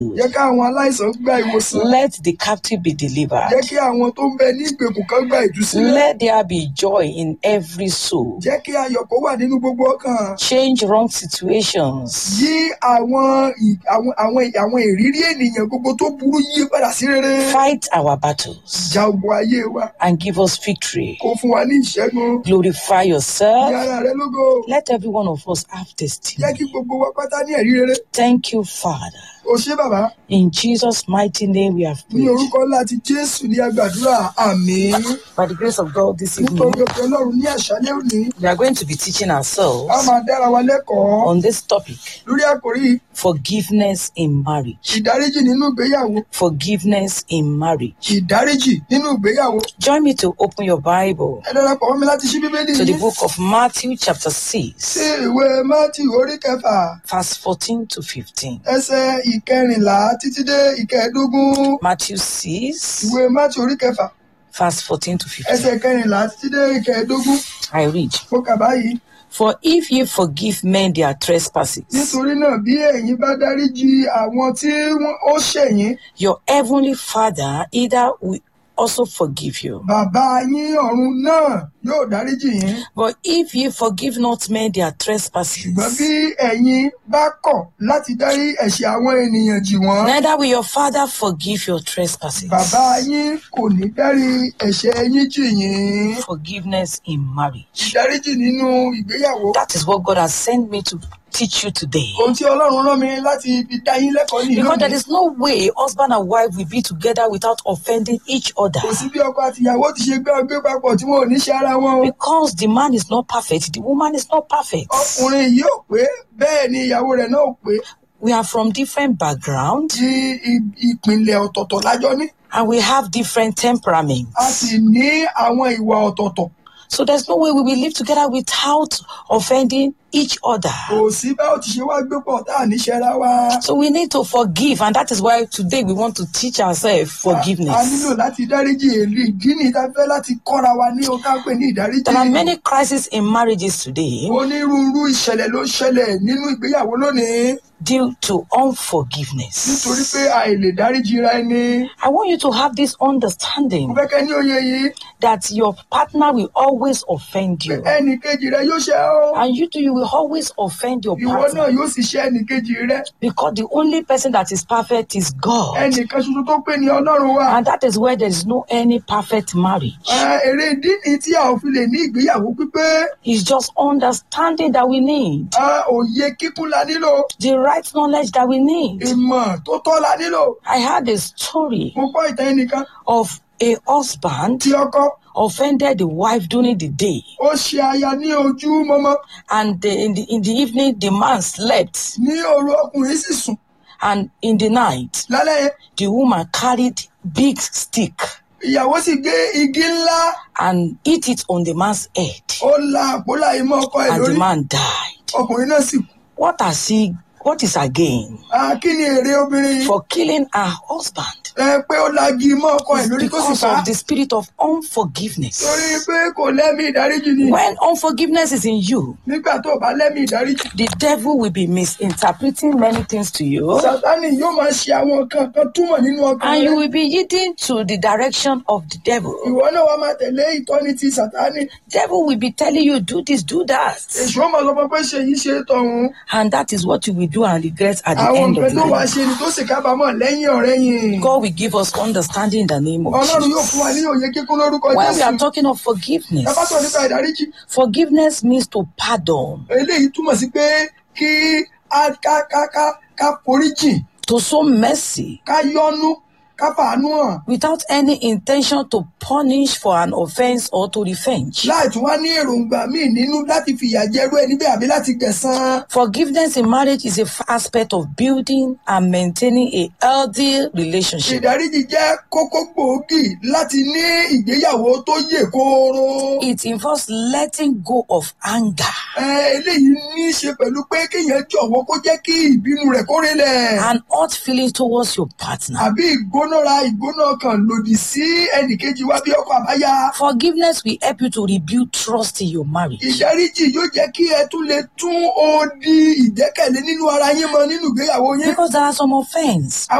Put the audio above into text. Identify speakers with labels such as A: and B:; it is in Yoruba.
A: jẹ́ kí àwọn aláìsàn gba ìwòsàn
B: Let the captive be delivered.
A: jẹ́ kí àwọn tó ń bẹ ní ìgbèkùn kan gba ìtúsílẹ̀
B: Let there be joy in every soul.
A: jẹ́ kí ayọ̀ kó wà nínú gbogbo ọkàn
B: Change wrong situations.
A: yí àwọn ì- àwọn àwọn àwọn ìrírí ènìyàn gbogbo tó burú yí padà sí rere
B: Fight our battles
A: ja ogun ayé wa
B: and give us victory.
A: kó fún wa ní ìṣẹ́gun
B: Glorify
A: ní
B: yourself.
A: ara rẹ lógo
B: Let every one of us have
A: jẹ́
B: testimony.
A: kí gbogbo wa pátá ní ẹ̀rí rere
B: Thank you, Father.
A: o ṣé bàbá
B: In Jesus' mighty name we have
A: ní
B: prayed.
A: orúkọ ńlá ti jésù ní agbàdúrà àmín
B: By the grace of God this
A: nítorí
B: evening,
A: òkè ọlọ́run ní àṣálẹ́ òní
B: we are going to be teaching
A: a
B: ourselves
A: máa dára wa lẹ́kọ̀ọ́
B: on this topic
A: lórí àkòrí
B: forgiveness in marriage.
A: ìdáríjì nínú ìgbéyàwó
B: Forgiveness in marriage.
A: ìdáríjì nínú ìgbéyàwó
B: Join me to open your Bible
A: ẹ darapọ̀ mọ́ mi láti ṣí bíbélì
B: to the
A: yìí
B: book of Matthew, chapter
A: sí
B: 6,
A: ìwé mátì orí kẹfà
B: verse 14 to 15.
A: ẹsẹ̀ ìkẹrìnlá títí dé ìkẹẹ̀ẹ́dógún
B: Matthew 6,
A: ìwé mátì orí kẹfà
B: verse 14 to 15.
A: ẹsẹ̀ ìkẹrìnlá títí dé ìkẹẹ̀ẹ́dógún
B: I read.
A: mo kà báyìí
B: For if ye forgive men their trespasses,
A: nítorí náà bí ẹ̀yin bá dáríjì àwọn tí wọ́n ó ṣẹ̀yìn
B: your heavenly Father either will also forgive you.
A: bàbá yín ọ̀run náà yóò dáríjì yín
B: But if ye forgive not men their trespasses,
A: ṣùgbọ́n bí ẹ̀yin bá kọ̀ láti dárí ẹ̀ṣẹ̀ àwọn ènìyàn jì wọ́n
B: neither will your Father forgive your trespasses.
A: bàbá yín kò ní dárí ẹ̀ṣẹ̀ yín jì yín
B: Forgiveness in marriage.
A: ìdáríjì nínú ìgbéyàwó
B: That is what God has sent me to teach you today.
A: ohun tí ọlọ́run rán mi láti fi dá yín lẹ́kọ̀ọ́ nìyí
B: Because there
A: lónìí
B: is no way husband and wife will be together without offending each other.
A: kò sí bí ọkọ àti ìyàwó ti ṣe gbé ọgbẹ́ papọ̀ tí wọn ò ní ṣe ara wọn o
B: Because the man is not perfect, the woman is not perfect.
A: ọkùnrin yìí ò pé bẹ́ẹ̀ ni ìyàwó rẹ̀ náà ò pé
B: We are from different backgrounds
A: tí i- ìpìlẹ̀ ọ̀tọ̀ọ̀tọ̀ lájọ ní
B: and we have different temperaments.
A: a sì ní àwọn ìwà ọ̀tọ̀ọ̀tọ̀
B: So there's no way we will live together without offending each other.
A: kò sí bá ò ti ṣe wá gbé pọ̀ tá à ní ṣẹ́ra wa
B: So we need to forgive, and that is why today we want to teach ourselves
A: a nílò
B: forgiveness.
A: láti dáríjì èlì ìdí ní ìta fẹ́ láti kọ́ra wa ní ohun tá à ń pè ní ìdáríjì
B: There are many crises in marriages today
A: onírúurú ìṣẹ̀lẹ̀ ló ń ṣẹlẹ̀ nínú ìgbéyàwó lónìí
B: due to unforgiveness.
A: nítorí pé àìlè dáríjì ra ẹni
B: I want you to have this
A: mo
B: understanding
A: fẹ́ kẹ́ ní òye yìí
B: that your partner will always offend you,
A: ẹnì kejì rẹ yóò ṣe ọ́
B: and you too, you will always offend your
A: ìwọ náà
B: partner
A: yóò sì ṣe ẹnì kejì rẹ
B: because the only person that is perfect is God,
A: ẹnìkan ṣoṣo tó pé ní ọlọ́run wa
B: and that is where there is no any perfect marriage.
A: Ẹ, èrè ìdí ni tí a ò fi lè ní ìgbéyàwó pípé
B: It's just understanding that we need,
A: Ẹ, òye kíkún la nílò
B: the right knowledge that we need.
A: ìmọ̀ tó tọ́ la nílò
B: I had a story
A: mo gbọ́ ìtàn ẹnìkan
B: of a husband
A: tí ọkọ
B: offended the wife during the day,
A: ó ṣe aya ní ojú mọ́mọ́
B: and the, in, the, in the evening, the man slept,
A: ní òru ọkùnrin sì sùn
B: and in the night,
A: lálẹ́ yẹn
B: the woman carried big stick
A: ìyàwó sì gbé igi ńlá
B: and hit it on the man's head,
A: ó la àpólà yìí mọ́ ọkọ ẹ̀
B: and the
A: lórí
B: man died.
A: ọkùnrin náà sì kú
B: What has he? What is again
A: Ah, kí ni èrè obìnrin yìí
B: for killing her husband?
A: ẹ pé ó lagi mọ́ ọkọ ẹ̀
B: It's
A: lórí tó sì
B: because
A: pa á
B: of the spirit of unforgiveness.
A: torí pé kò lẹ́mí ìdáríjì ni
B: When unforgiveness is in you,
A: nígbà tó o bá lẹ́mí ìdáríjì
B: the devil will be misinterpreting many things to you,
A: sátánì yóò máa ṣe àwọn nǹkan kan túmọ̀ nínú ọkàn
B: and you
A: rẹ
B: will be yielding to the direction of the devil.
A: ìwọ náà wàá máa tẹ̀lé ìtọ́ni ti sátánì
B: Devil will be telling you, do this, do that.
A: èṣù ó máa sọ fún ọ pé ṣe yìí ṣe tọ̀hún
B: And that is what you will do and regret at the
A: àwọn
B: end
A: nǹkan
B: of
A: tó wàá
B: life.
A: ṣe ni tó sì kábàámọ̀ lẹ́yìn ọ̀rẹ́ yìí
B: God will give us understanding in the name of
A: ọlọ́run yóò fún wa
B: Jesus.
A: ní òye kíkún lórúkọ
B: When we are
A: jésù
B: talking of
A: ẹ bá sọ
B: forgiveness,
A: nípa ìdáríjì
B: forgiveness means to pardon,
A: eléyìí túmọ̀ sí pé kí a ká ká ká ká foríjìn
B: to show mercy
A: ká yọ́nú ká fàánú hàn
B: without any intention to punish for an offense or to revenge.
A: láì tún wá ní èròǹgbà míì nínú láti fìyà jẹrú ẹni bẹ́ẹ̀ àbí láti gbẹ̀san.
B: Forgiveness in marriage is a f- aspect of building and maintaining a healthy relationship.
A: ìdáríjì jẹ́ kókó gbòógì láti ní ìgbéyàwó tó yè kooro.
B: It involves letting go of anger
A: Ẹ, eléyìí ní í ṣe pẹ̀lú pé kéèyàn jọ̀wọ́ kó jẹ́ kí ìbínú rẹ̀ kó rẹlẹ̀
B: and hurt feelings towards your partner.
A: àbí ìgbóná ìgbónára ìgbóná ọkàn lòdì sí ẹnìkejì wa bí ọkọ àbáyá.
B: Forgiveness will help you to rebuild trust in your marriage.
A: ìdáríjì yóò jẹ́ kí ẹ tún lè tún odi ìgbẹ́kẹ̀lé nínú ara yín mọ nínú ìgbéyàwó yín.
B: Because there are some offense